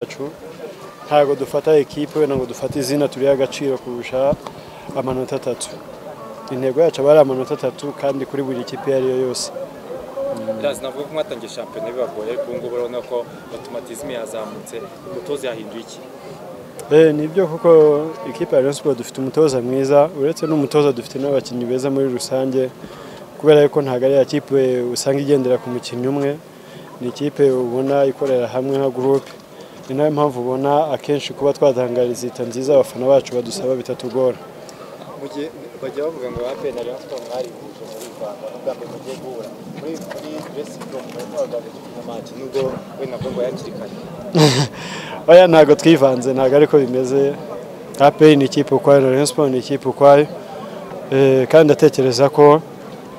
yacu ntabwo dufata ekipe wenda ngo dufate izina turiho agaciro kurusha amanota atatu intego yacu aba ari amanota atatu kandi kuri buri kipe iyo ariyo yose birazi navuga ko mwatangiye shampiyona bibagoye ariko ubu ngubu urabona ko otomatizme yazamutse umutoza yahinduye iki Eh, ni byo kuko ikipe ya Rayon Sports dufite umutoza mwiza uretse n'umutoza dufite n'abakinnyi beza muri rusange kubera ko ntabwo ari ikipe usanga igendera ku mukinnyi umwe ni ikipe ubona ikorera hamwe nka groupe ni nayo mpamvu ubona akenshi kuba twatangariza leta nziza abafana bacu badusaba bitatugora mu gihe bajya bavuga ngo ape na Rayon Sports mwarihuje muri Rwanda ubwa mbere mugiye guhura muri muri dressing room muri mwaganira na match nubwo we nabwo ngo yakiri kare oya ntabwo twivanze ntabwo ariko bimeze APR ni ikipe ukwayo na Rayon Sports ni ikipe ukwayo Eh, kandi ndatekereza ko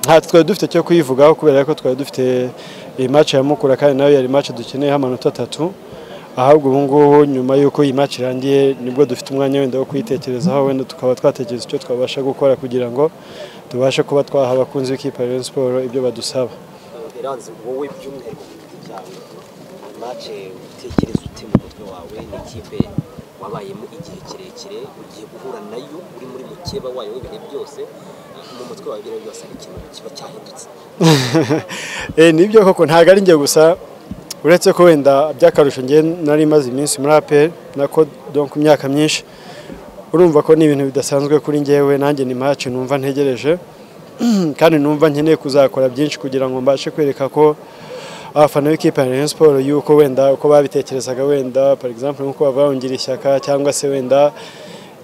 nta twari dufite cyo kuyivugaho kubera ko twari dufite iyi match ya Mukura kandi nayo yari match dukeneyeho amanota atatu ahubwo ubu ngubu nyuma y'uko iyi match irangiye nibwo dufite umwanya wenda wo kuyitekerezaho wenda tukaba twatekereza icyo twabasha gukora kugira ngo tubashe kuba twaha abakunzi b'ikipe ya Rayon Sports ibyo badusaba eranze wowe by'umwihariko ku giti cyawe mace utekereza ute mu mutwe wawe ni ikipe wabayemo igihe kirekire ugiye guhura nayo uri muri mukeba wayo w'ibihe byose mu mutwe wawe ibyo byose ari ikintu kiba cyahindutse Eh, ni byo koko ntabwo ari njye gusa uretse ko wenda by'akarusho njye nari imaze iminsi muri APR nako donc imyaka myinshi urumva ko ni ibintu bidasanzwe kuri njyewe nanjye ni match numva ntegereje kandi numva nkeneye kuzakora byinshi kugira ngo mbashe kwereka ko abafana b'ikipe ya Rayon Sports yuko wenda uko babitekerezaga wenda par exemple nk'uko bavuga ishyaka cyangwa se wenda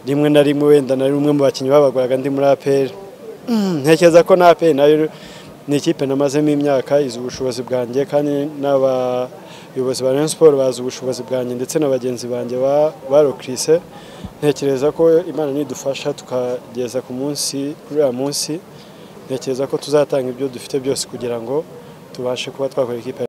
rimwe na rimwe wenda nari umwe mu bakinnyi babagoraga ndi muri APR ntekereza ko na APR nayo ni ikipe namazemo imyaka izi ubushobozi bwanjye kandi n'abayobozi ba Rayon Sports bazi ubushobozi bwanjye ndetse na bagenzi banjye ba- barokrise ntekereza ko imana nidufasha tukageza ku munsi kuri uyu munsi ntekereza ko tuzatanga ibyo dufite byose kugira ngo tubashe kuba twakora ikipe